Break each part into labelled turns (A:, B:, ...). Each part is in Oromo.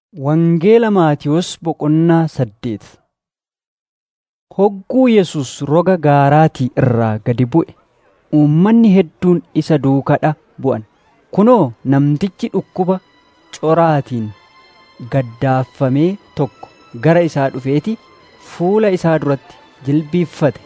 A: Wangeela Maatiyos boqonnaa saddeet Hogguu Yesus roga gaaraatii irraa gadi bu'e. Uummanni hedduun isa duukaa bu'an. Kunoo namtichi dhukkuba coraatiin gaddaaffamee tokko gara isaa dhufeeti fuula isaa duratti jilbiiffate.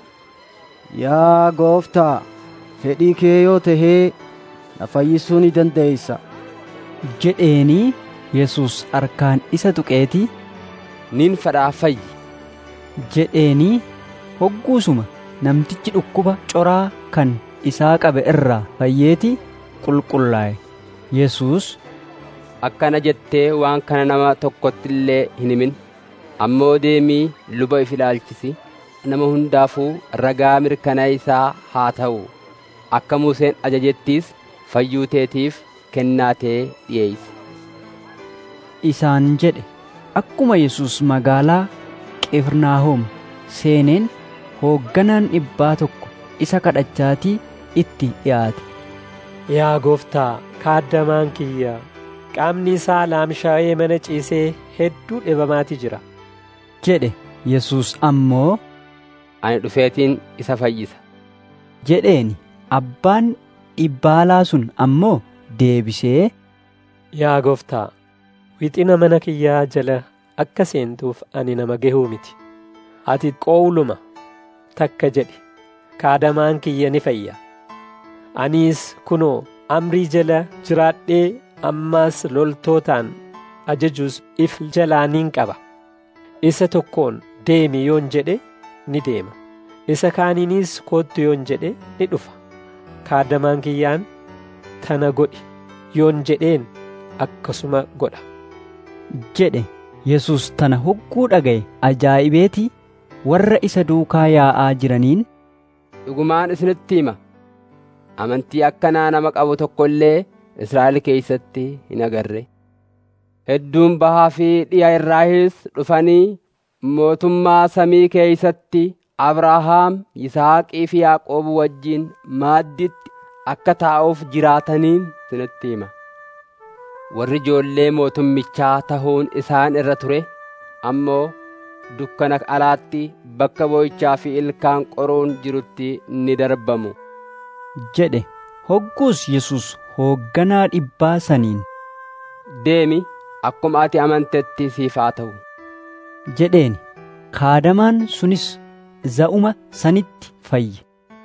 B: Yaa gooftaa, fedhii kee yoo tahee na fayyisuu ni dandeeysa.
A: jedheenii Yesus harkaan isa tuqeetii
C: nin fedhaa fayyi.
A: jedheenii hogguusuma namtichi dhukkuba coraa kan isaa qabe irraa fayyeeti qulqullaa'e. Yesus
C: Akkana jettee waan kana nama tokkotti illee hin himin. Ammoo deemii luba if ilaalchisi. Nama hundaafuu ragaa mirkaneessaa haa ta'u. Akka Museen ajajettiis fayyuu teetiif kennaatee dhiyeeysi.
A: isaan jedhe akkuma Yesus magaalaa Qifirnaahom seeneen hoogganaan dhibbaa tokko isa kadhachaatii itti dhiyaate.
D: Yaa gooftaa, kaaddamaan kiyya qaamni isaa laamshaa'ee mana ciisee hedduu dhibamaati jira.
A: jedhe Yesus ammoo
C: Ani dhufeetiin isa fayyisa.
A: jedheeni abbaan dhibbaalaa sun ammoo deebisee
D: Yaa gooftaa, wixina mana kiyyaa jala akka seentuuf ani nama gahuu miti. Ati qowluma takka jedhi kaadamaan kiyya ni fayya. Aniis kunoo amrii jala jiraadhee ammaas loltootaan ajajuus if jalaa nin qaba. Isa tokkoon deemi yoon jedhe ni deema. Isa kaaniinis koottu yoon jedhe ni dhufa. Kaadamaan kiyyaan tana godhi yoon jedheen akkasuma godha.
A: jedhe Yesus tana hogguu dhaga'e ajaa'ibeetii warra isa duukaa yaa'aa jiraniin
C: Dhugumaan isinitti hima. Amantii akkanaa nama qabu tokko illee Israa'el keessatti hin agarre. Hedduun bahaa fi dhi'a irraahis dhufanii mootummaa samii keessatti Abrahaam, Yisaaqii fi Yaaqoob wajjin maadditti akka taa'uuf jiraataniin isinitti hima. Warri ijoollee mootummichaa tahuun isaan irra ture ammoo dukkana alaatti bakka boo'ichaa fi ilkaan qoruun jirutti ni darbamu.
A: jedhe hogguus Yesus hoogganaa dhibbaa saniin
C: Deemi akkuma ati amantetti siif haa ta'u.
A: jedheeni kaadamaan sunis za'uma sanitti fayye.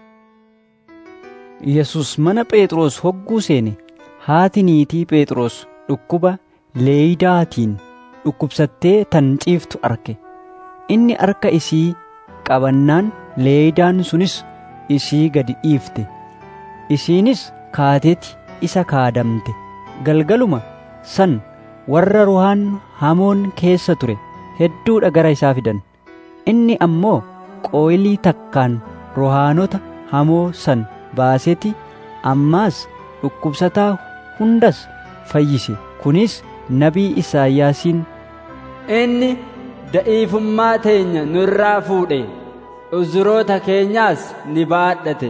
A: Yesus mana Phexros hogguu seene haati niitii Phexros dhukkuba leeydaatiin dhukkubsattee tan ciiftu arge. Inni harka isii qabannaan leeydaan sunis isii gadi dhiifte. Isiinis kaateeti isa kaadamte. Galgaluma san warra ruhaan hamoon keessa ture hedduudha gara isaa fidan. Inni ammoo qooylii takkaan ruhaanota hamoo san baaseeti ammaas dhukkubsataa hundas fayyise. Kunis nabii Isaayyaasiin
E: Inni da'iifummaa teenya nurraa fuudhe, uzuroota keenyaas ni baadhate.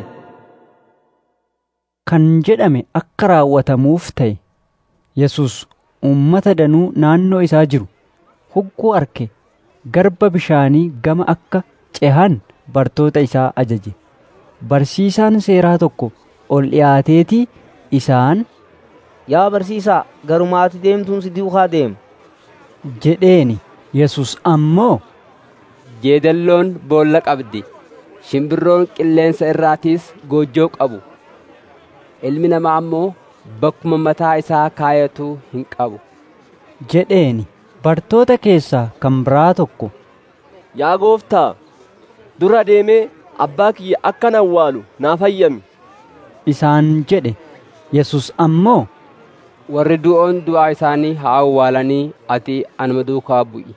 A: kan jedhame akka raawwatamuuf ta'e. Yesus uummata danuu naannoo isaa jiru hogguu arke garba bishaanii gama akka cehan bartoota isaa ajaje. Barsiisaan seeraa tokko ol dhiyaateetii isaan
B: Yaa barsiisaa, garumaati deemtuun si duukaa deema.
A: jedheeni. Yesus ammoo
C: Jeedalloon boolla qabdi. Shimbirroon qilleensa irraatiis goojjoo qabu. Ilmi namaa ammoo bakkuma mataa isaa kaayatu hin qabu.
A: jedheeni. Bartoota keessaa kan biraa tokko
B: Yaa gooftaa, dura deemee abbaa kiyya akkan awwaalu naaf hayyami.
A: isaan jedhe. Yesus ammoo
C: Warri du'oon du'aa isaanii haa awwaalanii ati anuma duukaa bu'i.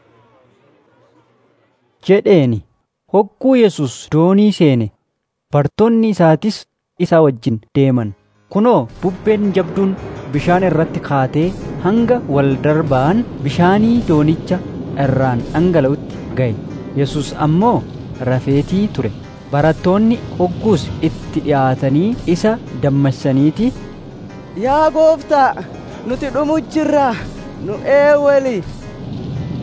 A: jedheeni. Hogguu Yesus doonii seene bartoonni isaatis isa wajjin deeman. Kunoo bubbeen jabduun bishaan irratti kaatee hanga wal darbaan bishaanii doonicha irraan dhangala'utti ga'e. Yesus ammoo rafeetii ture. Barattoonni hogguus itti dhiyaatanii isa dammaqsaniiti
B: Yaa gooftaa, nuti dhumuuf jirra. Nu eewwali.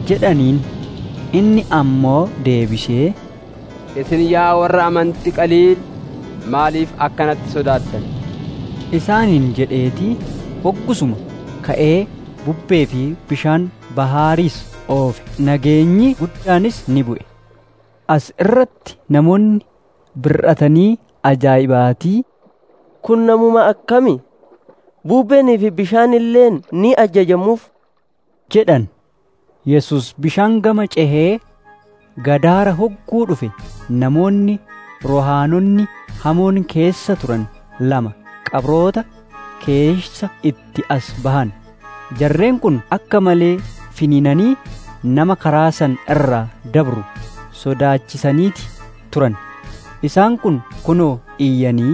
A: jedhaniin inni ammoo deebisee
C: Isin yaa warra amantii qaliil maaliif akkanatti sodaattan?
A: isaaniin jedheetii hoggusuma ka'ee bubbee fi bishaan bahaariis oofe nageenyi guddaanis ni bu'e as irratti namoonni bir'atanii ajaa'ibaatii
F: Kun namuma akkami? Bubbeenii fi bishaan illeen ni ajajamuuf.
A: jedhan yesus bishaan gama cehee gadaara hogguu dhufe namoonni rohaanonni hamoon keessa turan lama qabroota keessa itti as bahan jarreen kun akka malee finiinanii nama karaa san irraa dabru sodaachisaniiti turan isaan kun kunoo iyyanii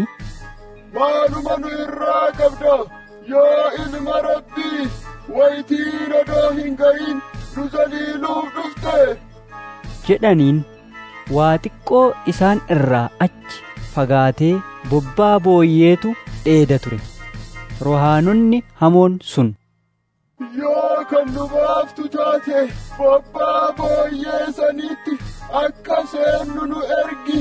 G: maaluma nu irraa qabda yaa ilma rabbii wayitii radoo hin ga'in nu zaliiluuf dhufte
A: jedhaniin waa xiqqoo isaan irraa achi fagaatee bobbaa booyyeetu dheeda ture rohaanonni hamoon sun
G: yoo kan nu baaftu taate bobbaa booyyee saniitti akka seennu nu ergi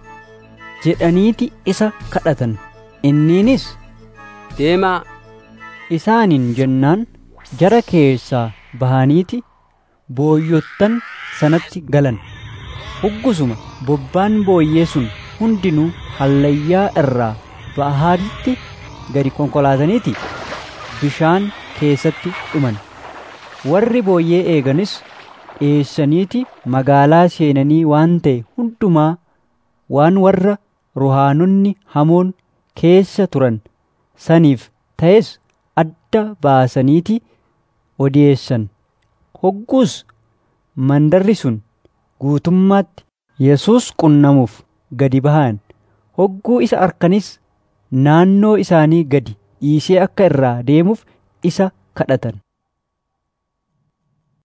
A: jedhaniiti isa kadhatan inniinis
C: Deemaa
A: isaaniin jennaan jara keessaa bahaniiti booyyottan sanatti galan huggusuma bobbaan booyyee sun hundinuu hallayyaa irraa bahaaritti gadi konkolaataniiti bishaan keessatti dhuman warri booyyee eeganis dhiyeessaniiti magaalaa seenanii waan ta'e hundumaa waan warra rohaanonni hamoon keessa turan saniif ta'es adda baasaniiti odeessan hogguus mandarri sun guutummaatti yesus qunnamuuf gadi bahan hogguu isa arkanis naannoo isaanii gadi dhiisee akka irraa deemuuf isa kadhatan